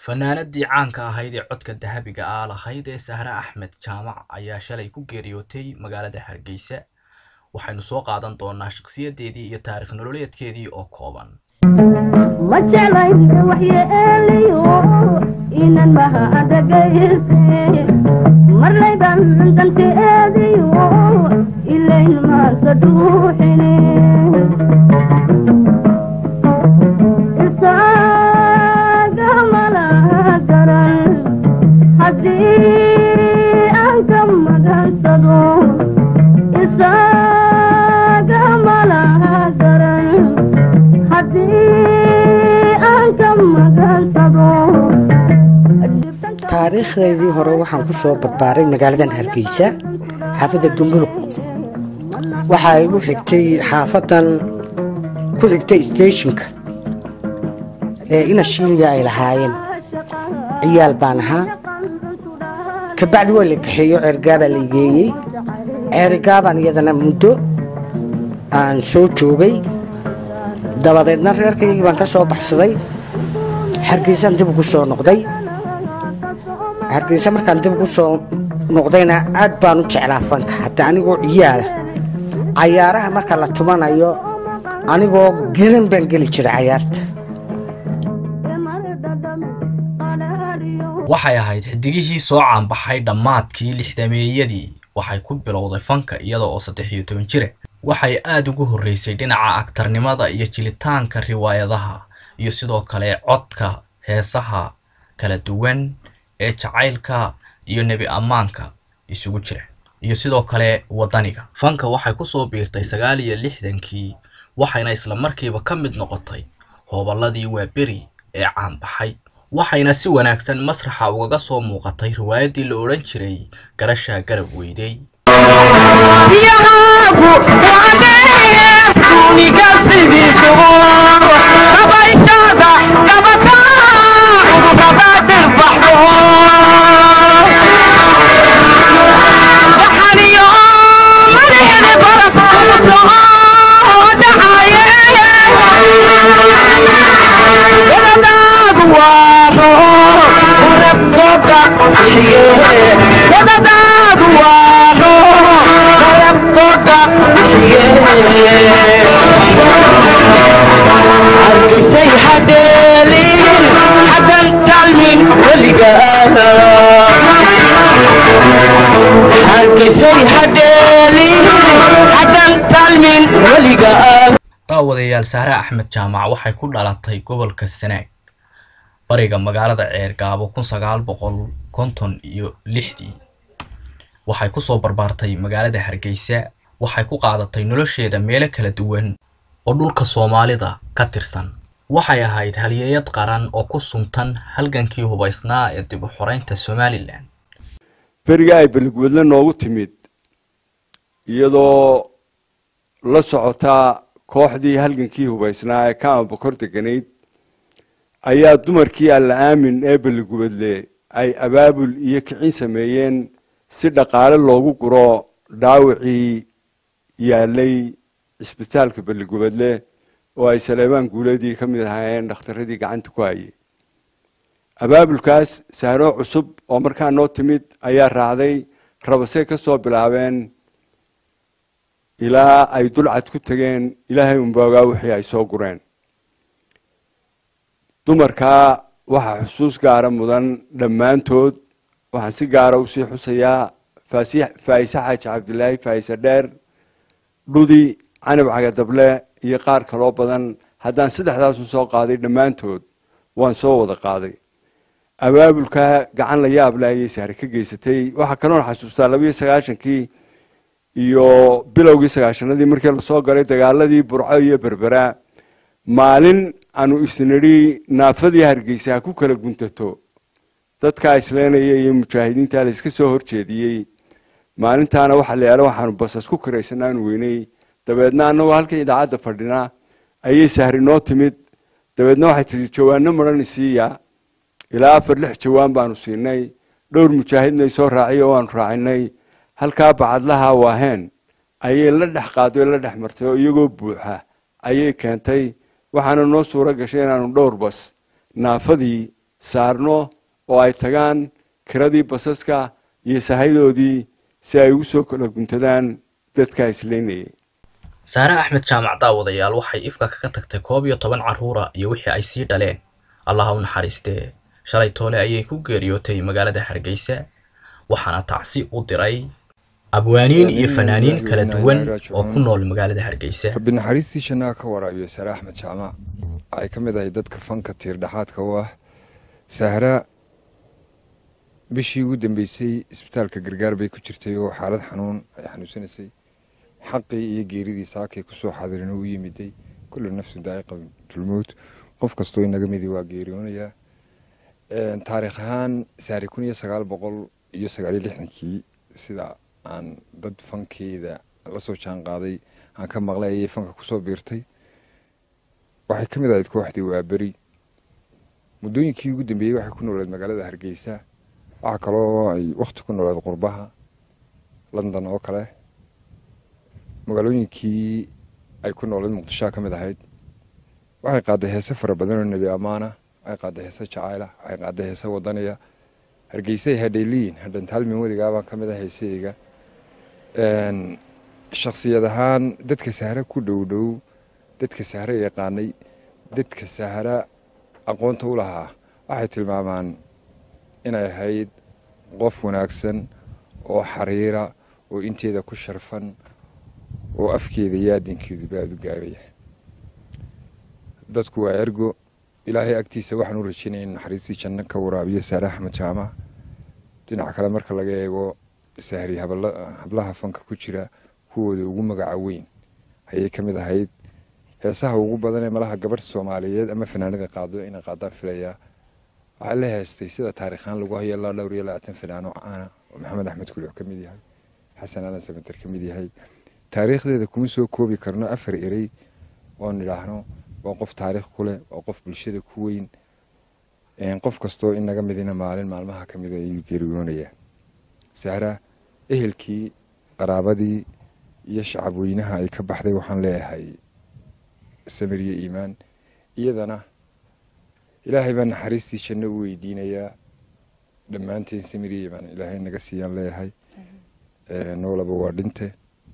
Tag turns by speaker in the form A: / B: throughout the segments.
A: fanaanadii caanka ahayd ee codka dahabiga ah lahayd ee sahre axmed jaamac ayaa shalay ku geeriyootay magaalada hargeysa waxaynu soo qaadan doonaa shakhsiyadeedii iyo taarikh nololeedkeedii oo kooban
B: ma jeclayn waxyeeliyo inan maha dhagayste marlayban danteediyo ilayn maansa dhuuxine isaga malaha garan haddii aan ka magansado isaga malaha garan haddii aan ka magansado
C: taariikhdeedii hore waxaan ku soo barbaaray magaaladan hargeysa xaafadda dumbuluq waxaa igu xigtay xaafadan ku xigtay steeshinka ee ina shiiliga ay lahaayeen ciyaal baan ahaa kabacdi waa la kaxeeyo ceergaabaa la geeyey ceerigaabaan iyadana muddo aan soo joogay dabadeedna reerkaygii baan ka soo baxsaday hargeysaan dib ugu soo noqday hargeysa markaan dib ugu soo noqdayna aad baan u jeclaa fanka hadda anigoo ciyaala cayaaraha marka la tumanayo anigoo gelan baan geli jiray cayaarta
A: waxay ahayd xidigihii soo caanbaxay dhammaadkii lixdameeyadii waxay ku bilowday fanka iyada oo saddex iyo toban jira waxay aada ugu horreysay dhinaca agtarnimada iyo jilitaanka riwaayadaha iyo sidoo kale codka heesaha kala duwan ee jacaylka iyo nebi ammaanka isugu jira iyo sidoo kale waddaniga fanka waxay kusoo biirtay sagaal iyo lixdankii waxayna isla markiiba ka mid noqotay hooballadii waaberi ee caanbaxay waxayna si wanaagsan masraxa ugaga soo muuqatay riwaayaddii la odhan jiray garashaa garab weydey daawadayaal sahre axmed jaamac waxay ku dhalatay gobolka sanaag bariga magaalada ceergaabo kun sagaal boqol konton iyo lixdii waxay kusoo barbaartay magaalada hargeysa waxay ku qaadatay nolosheeda meelo kala duwan oo dhulka soomaalida ka tirsan waxay ahayd halyeeyad qaran oo ku suntan halgankii hubaysnaa ee dib u xoreynta somalilan
D: beriga ay beligwedle noogu timid iyadoo la socotaa kooxdii halgankii hubaysnaa ee ka ambakor deganayd ayaa dumarkii alla aamin ee beligubadle ay abaabul iyo kicin sameeyeen si dhaqaale loogu guro dhaawacii yaalay cisbitaalka beligubadle oo ay saleebaan guuladii ka mid ahaayeen dhakhtaradii gacanta ku hayay abaabulkaas sahroo cusub oo markaa noo timid ayaa raacday rabasay ka soo bilaabeen ilaa ay dulcad ku tegeen ilaahay unboogaa wixii ay soo gureen dumarkaa waxaa xusuus gaara mudan dhammaantood waxaan si gaara usii xusayaa faa'ise xaaji cabdilaahi faa'ise dheer dhudi canab cagadable iyo qaar kaloo badan haddaan saddexdaasu soo qaaday dhammaantood waan soo wada qaaday abaabulkaa gacan la yaable ayay sahre ka geysatay waxaa kaloon xasuustaa labiyo sagaashankii iyo bilowgii sagaashanadii markii lasoo galay dagaaladii burco iyo berbera maalin aanu isnidhi naafadii hargeysa ha ku kala guntato dadkaa isleenaya iyo mujaahidiinta la iska soo horjeediyey maalintaana waxa la yaala waxaanu basas ku karaysanaanu weynay dabeedna annagoo halkan idaacadda fadhina ayay sahri noo timid dabeedna waxay tihi jawaano maran isiiya ilaa afar lix jawaan baanu siinay dhowr mujaahidnay soo raaciy oo aanu raacinay halkaa bacadlaha waaheen ayay la dhex qaaday oo la dhex martay oo iyagoo buuxa ayay keentay waxaana noo suuro gashay inaanu dhowr bas naafadii saarno oo ay tagaan kiradii basaska iyo sahaydoodii si ay ugu soo kala guntadaan dadkaa isleynayay
A: saare axmed jaamac daawadayaal waxay ifka kaga tagtay koob iyo toban carruura iyo wixii ay sii dhaleen allaha u naxariistee shalay toole ayay ku geeriyootay magaalada hargeysa waxaana tacsi u diray abwaaniin iyo fanaaniin kala duwan oo ku nool magaalada hargeysa
E: rabbi naxariistii jannaha ka waraabiyo sare axmed jaamac waxay ka mid ahay dadka fanka tiir dhexaadka u ah sahra bishii ugu dambeysay isbitaalka gargaar bay ku jirtay oo xaalad xanuun ay xanuunsanaysay xaqii iyo geeridii saakay kusoo xaadirin u yimiday kullu nafsu daa'iqa tulmowt qof kastoo inaga midi waa geeriyoonayaa taariikh ahaan saari kun iyo sagaal boqol iyo sagaal iyo lixdankii sida aan dad fankeeda la soo jaan qaaday aan ka maqlay ayay fanka kusoo biirtay waxay ka mid ahayd kooxdii waaberi muddooyinkii ugu dambeeyey waxay ku nooleed magaalada hargeysa waxaa kaloo ay wakhti ku nooleed qurbaha london oo kale magaalooyinkii ay ku nooleed muqdishoa ka mid ahayd waxay qaaday heese fara badan oo nebi ammaana waxay qaaday heese jacayla waxay qaaday heese wadaniya hargeysay hadhayliyin hadhantaalmin weligaabaan ka mid ah heeseyga shaksiyad ahaan dadka sahre ku dhow dhow dadka sahre yaqaanay dadka sahra aqoonta u lahaa waxay tilmaamaan inay ahayd qof wanaagsan oo xariira oo inteeda ku sharfan oo afkeeda iyo aadinkeeduba aada u gaabaya dadku waa ergo ilaahay agtiisa waxaan u rajaynaya in naxariistii janno ka waraabiyo saare axmed jaamac dhinaca kale marka laga eego sahri hablaha fanka ku jira kuwooda ugu magaca weyn ayay ka mid ahayd heesaha ugu badan ee malaha gabadh soomaaliyeed ama fanaanada qaado inay qaadaan filayaa waxaa la heestay sida taariikhaan lagu hayo ilaa dhowr iyo labaatan fanaano caana oo maxamed axmed kulix ka mid yahay xasan aadan samater ka mid yahay taariikhdeeda kuma soo koobi karno afar erey oon idhaahno waa qof taariikh ku leh waa qof bulshada ku weyn qof kastoo inaga midina maalin maalmaha ka mida ayuu geeriyoonayaa sahra ehelkii qaraabadii iyo shacab weynaha ay ka baxday waxaan leeyahay samiriye iimaan iyadana ilaahay baa naxariistii janno u weydiinayaa dhammaanteen samiriye iimaan ilaahay naga siiyaan leeyahay noolaba waa dhinte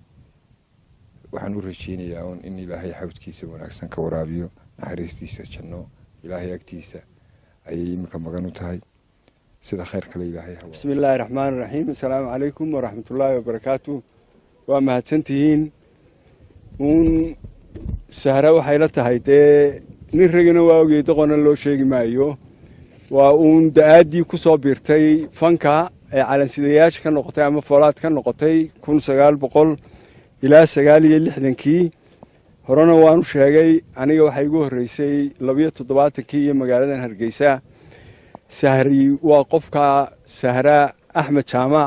E: waxaan u rajeynayaa un in ilaahay xawdkiisa wanaagsan ka waraabiyo naxariistiisa janno ilaahay agtiisa ayay iminka magan u tahay sida khayr kale ilaahay hawa
D: bismi illaahi raxmaan raxiim assalaamu calaykum waraxmatullaahi wabarakaatu waa mahadsantihiin uun sahra waxay la tahay dee nin ragina waa ogey doqona loo sheegi maayo waa uun da-aaddii ku soo biirtay fanka ee calansidayaasha ka noqotay ama foolaad ka noqotay kun sagaal boqol ilaa sagaal iyo lixdankii horena waanu sheegay aniga waxaa igu horreysay labiyo toddobaatankii iyo magaaladan hargeysa sahri waa qofka sahra axmed jaamac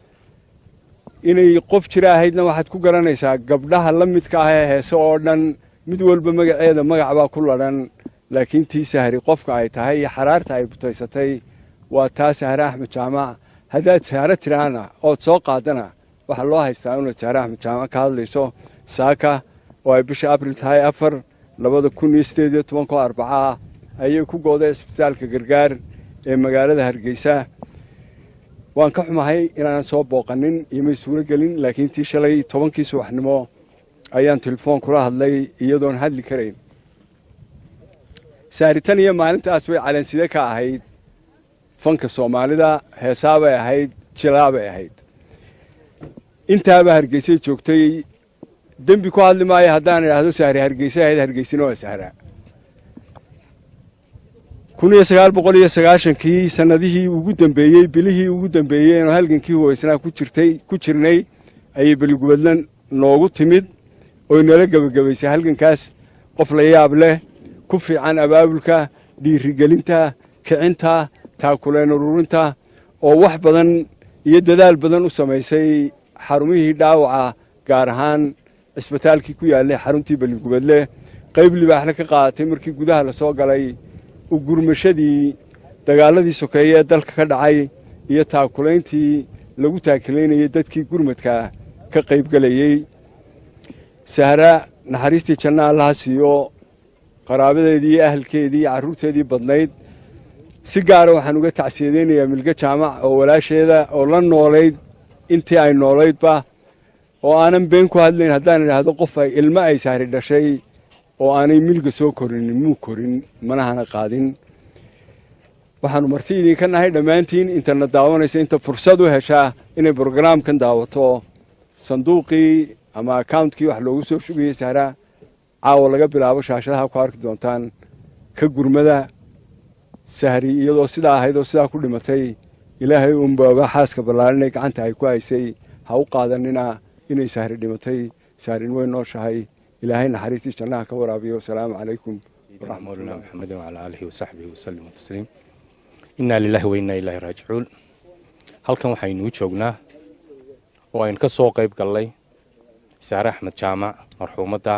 D: inay qof jira ahaydna waxaad ku garanaysaa gabdhaha la midka ah ee heese oo dhan mid walba magaceeda magac baa ku ladhan laakiin tii sahri qofka ay tahay iyo xaraarta ay butaysatay waa taa sahre axmed jaamac haddaad sahro tiraana ood soo qaadana waxaa loo haystaa inaad sahre axmed jaamac ka hadlayso saaka oo ay bisha abril tahay afar labada kun iyo sideed iyo tobankoo arbaca ah ayay ku gooday isbitaalka gargaar ee magaalada hargeysa waan ka xumahay inaanan soo booqanin iyomay suuro gelin laakiin tii shalay tobankii subaxnimo ayaan telefoon kula hadlay iyadoon hadli karayn saaritan iyo maalintaas bay calanside ka ahayd fanka soomaalida heesaabay ahayd jilaabay ahayd intaaba hargeysay joogtay dembi ku hadli maayo haddaan idhaahdo sahri hargeysa ahayd hargeysina waa sahraa kun iyo sagaal boqol iyo sagaashankii sanadihii ugu dambeeyey bilihii ugu dambeeyey inuu halgankii huweysnaa ku jirtay ku jirnay ayay beligubadla noogu timid oy nala gebagabaysay halgankaas qof la yaab leh ku fiican abaabulka dhiirigelinta kicinta taakuleen ururinta oo wax badan iyo dadaal badan u samaysay xarumihii dhaawaca gaar ahaan cisbitaalkii ku yaallay xaruntii beligubadle qayb libaaxle ka qaadatay markii gudaha lasoo galay ugurmashadii dagaaladii sokeeye ee dalka ka dhacay iyo taakulayntii lagu taakilaynayay dadkii gurmadka ka qaybgelayey sahra naxariistii janna allaha siiyo qaraabadeedii iyo ahalkeedii iyo carruurteedii badnayd si gaara waxaan uga tacsiyadeynayaa milge jaamac oo walaasheeda oo la noolayd intii ay noolaydba oo aanan been ku hadlayn haddaan idhaahdo qof ay ilmo ay sahri dhashay oo aanay milga soo korinin muu korin manahana qaadin waxaanu marti idinka nahay dhammaantiin intana daawanaysa inta fursad u heshaa inay brogaraamkan daawato sanduuqii ama accountkii wax loogu soo shugayey sahra caawa laga bilaabo shaashadaha ku arki doontaan ka gurmada sahri iyadoo sidaa ahayd oo sidaa ku dhimatay ilaahay uunba ogaa xaaska ballaarinay gacanta ay ku haysay ha u qaadanina inay sahri dhimatay sahrin way nooshahay ilaahay naxariistii jannaha ka waraabiyo asalaamu calaykum
F: مولانا محمد وعلى آله وصحبه وسلم تسليم إنا لله وإنا إليه راجعون halkan waxaynu u joognaa oo aynu ka soo qayb gallay saare axmed jaamac marxuumadda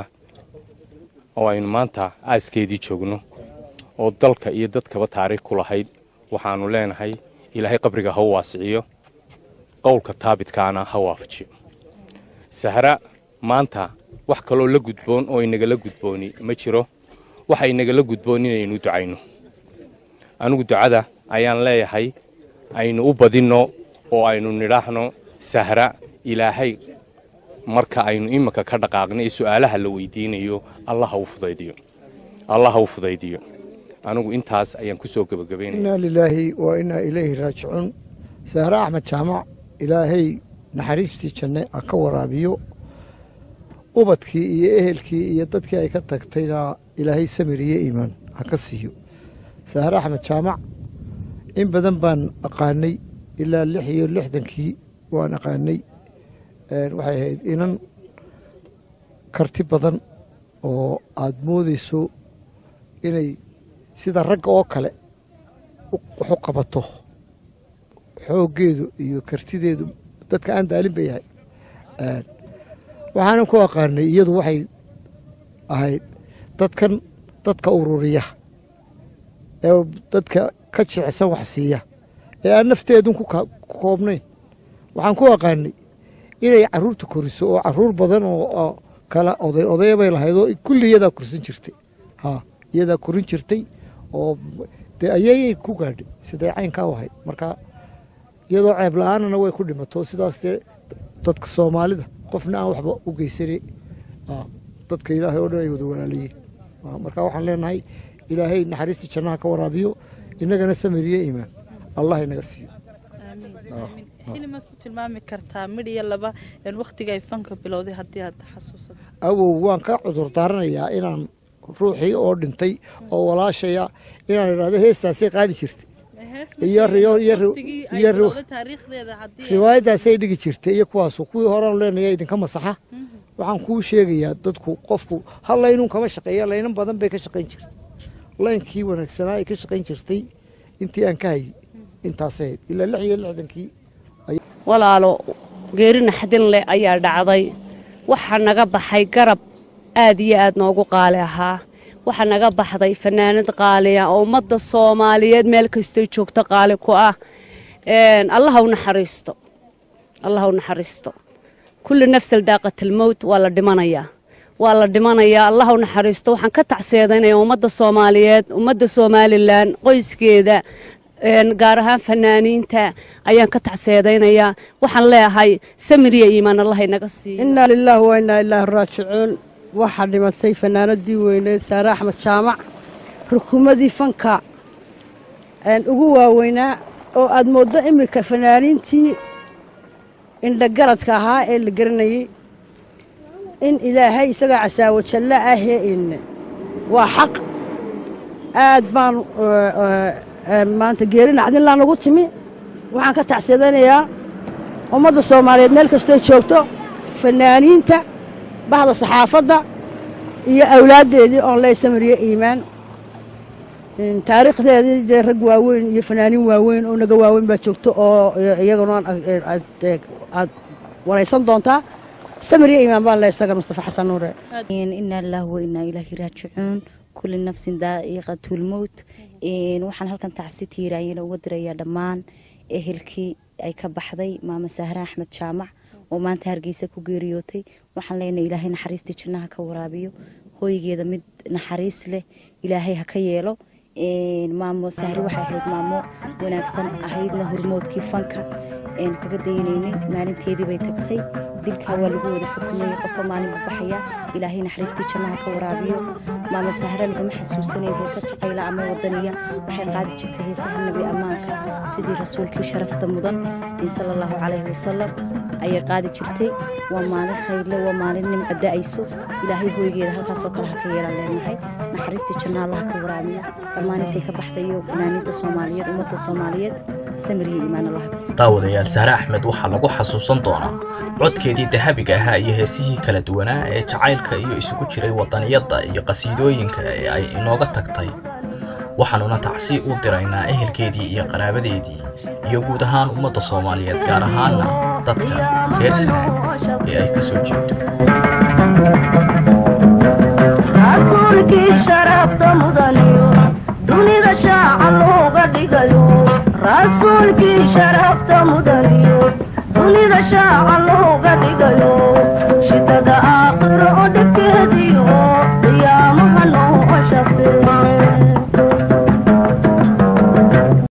F: oo aynu maanta aaskeedii joogno oo dalka iyo dadkaba taariikh ku lahayd waxaanu leenahay ilaahay qabriga ha u waasiciyo qowlka taabitkaana ha waafajiyo sahra maanta wax kaloo la gudboon oo inagala gudbooni ma jiro waxa inagala gudboon inaynu ducayno anigu ducada ayaan leeyahay aynu u badinno oo aynu nidhaahno sahra ilaahay marka aynu iminka ka dhaqaaqno ee su'aalaha la weydiinayo allah ha u fudaydiyo allah ha u fudaydiyo anigu intaas ayaan ku soo gebagabaynaya
G: inaa lilaahi wa inaa ilayhi raajicuun sahre axmed jaamac ilaahay naxariistii janne ha ka waraabiyo ubadkii iyo ehelkii iyo dadkii ay ka tagtayna ilaahay samir iyo iimaan ha ka siiyo sahre axmed jaamac in badan baan aqaanay ilaa lix iyo lixdankii waan aqaanay waxay ahayd inan karti badan oo aada moodeyso inay sida ragga oo kale waxu qabato xooggeedu iyo kartideedu dadka aan daalin ba yahay waxaanan ku aqaanay iyadu waxay ahayd dadkan dadka ururiya ee dadka ka jicsan wax siiya ee aan nafteedun ku koobnayn waxaan ku aqaanay inay caruurta koriso oo caruur badan oo kala oday odaya bay lahayd oo kulli iyadaa korsan jirtay ha iyadaa korin jirtay oo dee ayayay ku gaadhay siday caynkaa u ahayd marka iyadoo ceeb la-aanana way ku dhimato sidaas dee dadka soomaalida qofna aan waxba u geysanay dadka ilaahay oo dhan ay wada walaalayiin marka waxaan leenahay ilaahay naxariistii jannaha ka waraabiyo innagana samiriyo iimaan allah inaga siiyo
H: xilimaad ku tilmaami kartaa midh iyo laba wakhtiga ay fanka bilowday haddii aad xasuusato
G: awow waan ka cudur daaranayaa inaan ruuxii oo dhintay oo walaashaya inaan idhahdo heestaasay qaadi jirtay iyo riwaayaddaasay dhigi jirtay iyo kuwaasu kuwii horean leenaya idinka masaxa waxaan kuu sheegayaa dadku qofku hal laynun kama shaqeeya laynan badan bay ka shaqayn jirtay laynkii wanaagsanaa ay ka shaqayn jirtay intii aan ka hayay intaasay ahayd ilaa lix iyo lixdankii
I: walaalo geeri naxdin leh ayaa dhacday waxaa naga baxay garab aad iyo aad noogu qaali ahaa waxaa naga baxday fanaanad qaaliya oo ummadda soomaaliyeed meel kastoy joogto qaali ku ah allah u naxariisto allah u naxariisto kulli nafsal daaqatalmowt waa la dhimanayaa waa la dhimanayaa allah u naxariisto waxaan ka tacseedanayaa ummadda soomaaliyeed ummadda somalilan qoyskeeda gaar ahaan fanaaniinta ayaan ka tacseedaynayaa waxaan leeyahay samiriya iimaan allah inaga siiyo
J: innaa lilaahi wa innaa ilaahi raajicuun waxaa dhimatay fanaanadii weyneed saare axmed jaamac rukuumadii fanka ugu waaweynaa oo aad mooddo iminka fanaaniintii indhagaradka ahaa ee la garanayay in ilaahay isagaa casaawo jallo ahee in waa xaq aad baan maanta geeri nacdinlaan ugu timi waxaan ka tacseedanayaa ummadda soomaaliyeed meel kastoo joogto fanaaniinta bahda saxaafadda iyo awlaaddeedii oon ley samiriyo iimaan taariikhdeedii dee rag waaweyn iyo fanaaniin waaweyn oo naga waaweyn baa joogto oo iyaguna aad waraysan doontaa samiriyo iimaan baan leh isaga mustafa xasan nuure
K: inaa lillahi wa inaa ilaahi raajicuun kulli nafsin daa'iqatulmowt waxaan halkan tacsi tiiraayana uga dirayaa dhammaan ehelkii ay ka baxday maama sahre axmed jaamac oo maanta hargeysa ku geeriyootay waxaan leenahay ilaahay naxariistii jannaha ka waraabiyo hooygeeda mid naxariis leh ilaahay ha ka yeelo maamo sahri waxay ahayd maamo wanaagsan ahaydna hormoodkii fanka kaga daynaynay maalinteedii bay tagtay dilkaa waa lagu wada xukumayay qofba maalin buu baxaya ilaahay naxariistii jannaha ka waraabiyo maama sahre laguma xasuusanayn heese jacayla ama wadaniya waxay qaadi jirtay heesaha nebi ammaanka sidii rasuulkii sharafta mudan sala allahu calayhi wasalam ayay qaadi jirtay waa maalin khayrle waa maalin nimco da-ayso ilaahay hooygeeda halkaasoo kale ha ka yeelan leenahay naxariistii janna allaha ka waraabiyo dhammaan intay ka baxdayo fanaaniinta soomaaliyeed ummadda soomaaliyeed samir iyo iimaan allaha ka
A: daawadayaal sahre axmed waxaa lagu xasuusan doonaa codkeedii dahabiga ahaa iyo heesihii kala duwanaa ee jacaylka iyo isugu jiray wadaniyadda iyo qasiidooyinka ee ay inooga tagtay waxaanuna tacsi u diraynaa ehelkeedii iyo qaraabadeedii iyo guud ahaan ummadda soomaaliyeed gaar ahaanna dadka reer sanaag ee ay ka soo jeedo
B: rasuulkii sharafta mudaniyo dunida shaaca looga dhigayo rasuulkii sharafta mudaniyo